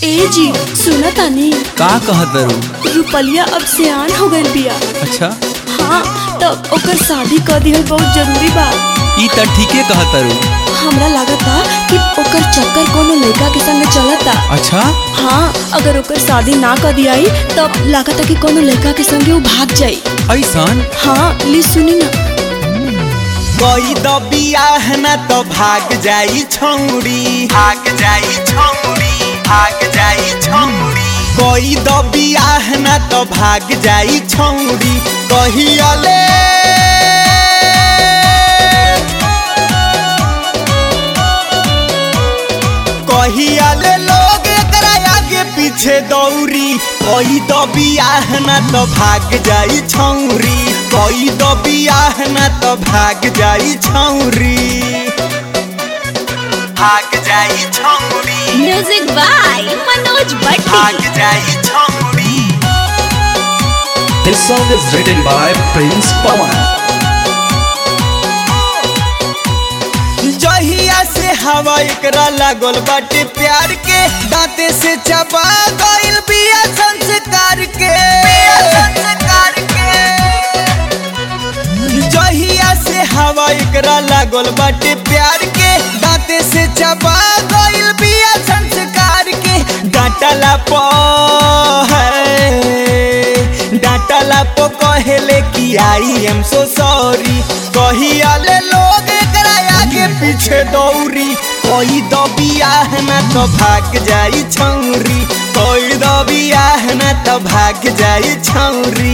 ए जी सुना तानी का कहत रू रुपलिया अब सियान हो गइल बिया अच्छा हाँ तब ओकर शादी कर दिहल बहुत जरूरी बा ई त ठीके कहत रू हमरा लागता कि ओकर चक्कर कोनो लड़का के संग चलता अच्छा हाँ अगर ओकर शादी ना कर दियाई तब लागता कि कोनो लड़का के संगे वो भाग जाई ऐसन हाँ ली सुनी ना कोई द बियाह न तो भाग जाई छौरी भाग जाई छौरी भाग जाई छौरी कोई द बियाह न तो भाग जाई छौरी कहियाले कहियाले लोग एकरा आगे पीछे दौरी कोई द बियाह न तो भाग जाई छौरी कोई द बियाह न तो भाग जाई छौरी भाग जाई छौरी म्यूजिक बाय मनोज भाग जाई छौरी This song is written by Prince Pawan. जहिया से हवा एकरा लागल बाटे प्यार के दांते से चबा गइल बिया संस्कार के बिया संस्कार के जहिया से हवा एकरा लागल बाटे प्यार के दांते से चबा गइल बिया संस्कार के डांटला प है डांटला प कहेले कि आई एम सो सॉरी कहियाले लोग एकरा आगे पीछे दौरी कोई दो बियाह न तो भाग जाई छौरी कोई दो बियाह न तो भाग जाई छौरी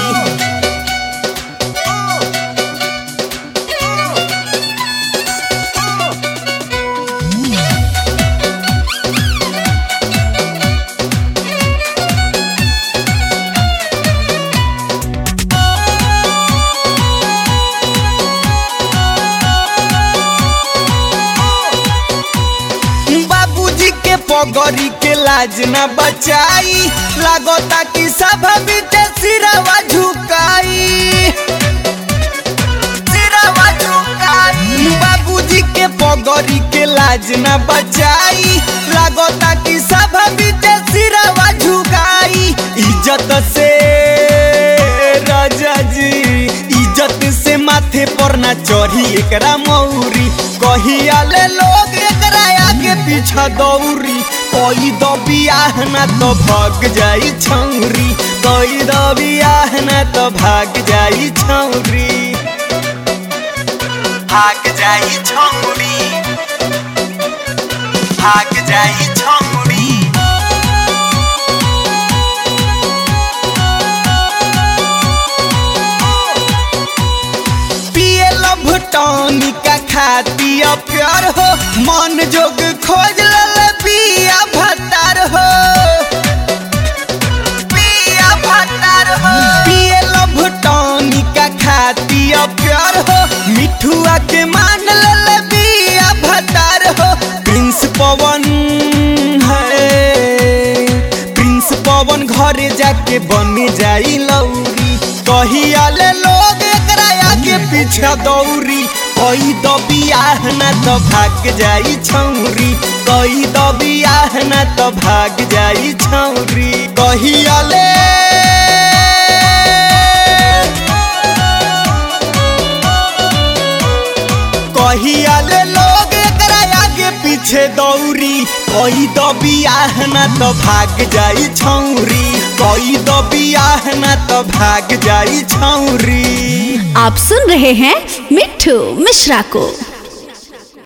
बाबूजी के पगड़ी के लाज न बचाई लागता कि सब बीते सिरवा झुकाई सिरवा झुकाई बाबूजी के पगड़ी के लाज न बचाई लागता कि सब बीते सिरवा झुकाई इज्जत से राजा जी इज्जत से माथे पर ना चढ़ी एकरा मौरी कहियाले लोग एकरा आगे पीछा दौरी कोई दो बियाह ना तो भाग जाई छौरी कोई दो बियाह ना तो भाग जाई छौरी भाग जाई छौरी भाग जाई छौरी पिए लभ टॉनिका खाती प्यार हो मन जोग खोज लल पिया भतार हो पिया भतार हो पिए लभ टॉनिका खाती प्यार हो मिठुआ के मान लल पिया भतार हो प्रिंस पवन है प्रिंस पवन घरे जाके बन जाई लौरी कहियाले लोग एकरा आगे पीछे दौरी कोई दो बियाह न तो भाग जाई छौरी कोई दो बियाह न तो भाग जाई छौरी कहियाले कहियाले लोग एकरा आगे पीछे दौरी कोई दो बियाह न तो भाग जाई छौरी कोई दो बियाह न तो भाग जाई छौरी आप सुन रहे हैं मिट्ठू मिश्रा को